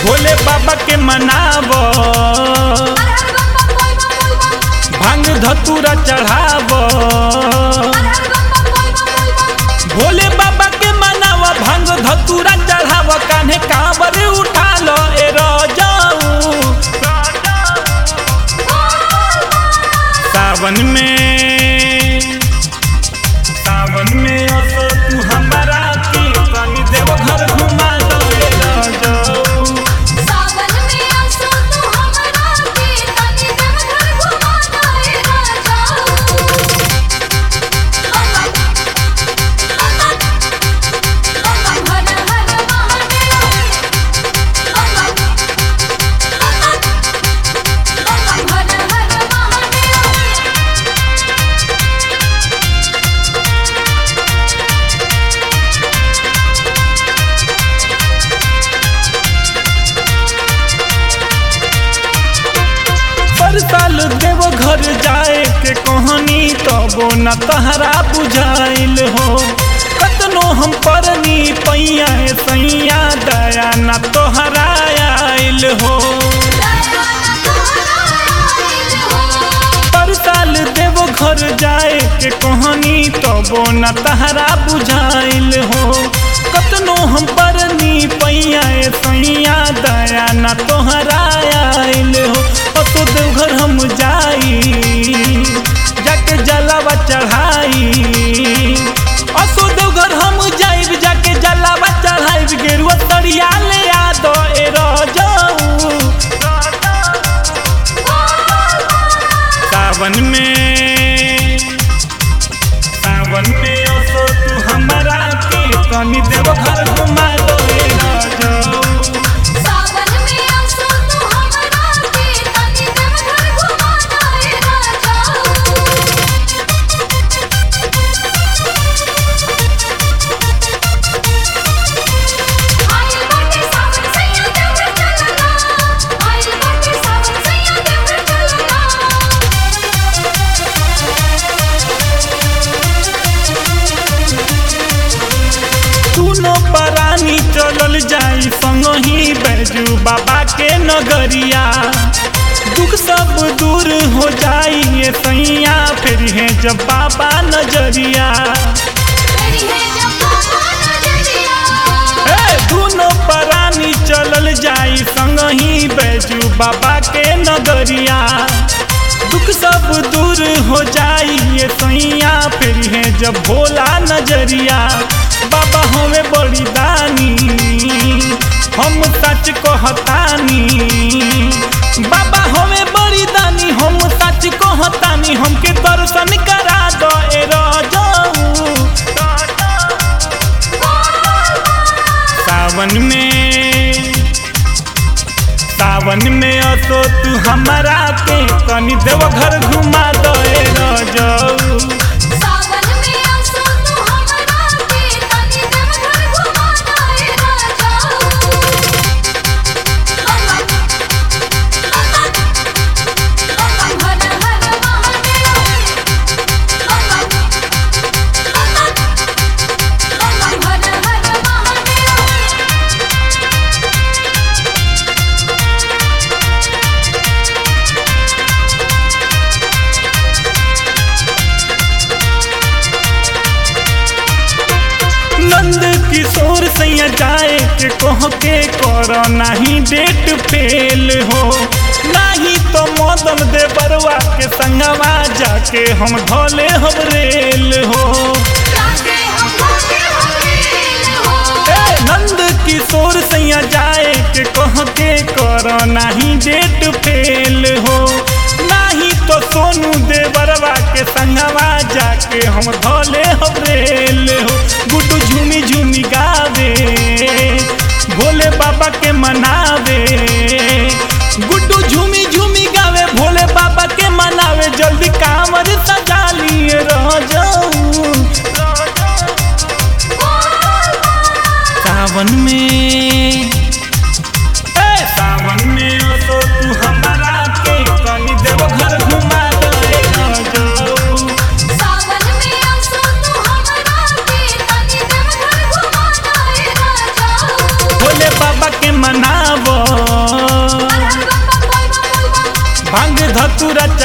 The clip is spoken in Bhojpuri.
भोले बाबा के मनाव भांग धतूरा चढ़ाव भोले बाबा के मनाव भांग धतूरा चढ़ाव कान्हे कांवर उठा लो ए रजाऊ सावन में सावन में असो तू हमारा के तनी देव घर घुमा दो ए रजाऊ पर साल देव घर जाए के कहानी तबो न तहरा बुझाइल हो कतनो हम परनी पैया सैया दया न तोहरा आइल हो पर साल देव घर जाए के कहानी तबो न तहरा बुझाइल हो कतनो हम परनी पैया सैया दया न तोहरा आइल हो तो देवघर हम जाई जाके जलावा चढ़ाई असो देवघर हम जाइब जाके जलावा चढ़ाइब गेरुआ तरिया ले आ दो ए रजाऊ सावन में सावन में असो तू हमारा के तनी देव घर घुमा दो ए रजाऊ सुनो परानी चलल जाई संगही बैजू बाबा के नगरिया दुख सब दूर हो जाई ये सैया फिर है जब बाबा नजरिया ए दुनो परानी चलल जाई संगही बैजू बाबा के नगरिया दुख सब दूर हो जाई ये सैया फिर है जब भोला नजरिया बाबा हमें बड़ी दानी हम सच कहतानी बाबा हमें बड़ी दानी हम सच कहतानी हमके दर्शन करा दो ए रजाऊ सावन में सावन में असो तू हमारा के तनी देव घर घुमा दो ए रजाऊ नंद किशोर सैया जाए के कह के कर नहीं डेट फेल हो नहीं तो मदन दे बरुआ के संगवा जाके हम धोले हम रेल हो ए, नंद किशोर सैया जाए के कह के कर नहीं डेट फेल हो नहीं तो सोनू देवरवा के संगवा जाके हम धोले हम रेल हो गुड्डू झूमी झूमी गावे भोले बाबा के मनावे गुड्डू झूमी झूमी गावे भोले बाबा के मनावे जल्दी कांवर सजा लिए रह जाऊ सावन में ए सावन में तो तू हमारा के कनी देव घर घुमा दे रह जाऊ सावन में असो तू हमरा के तनी देव घर घुमा दे राजा भोले बाबा के मनावो तू रच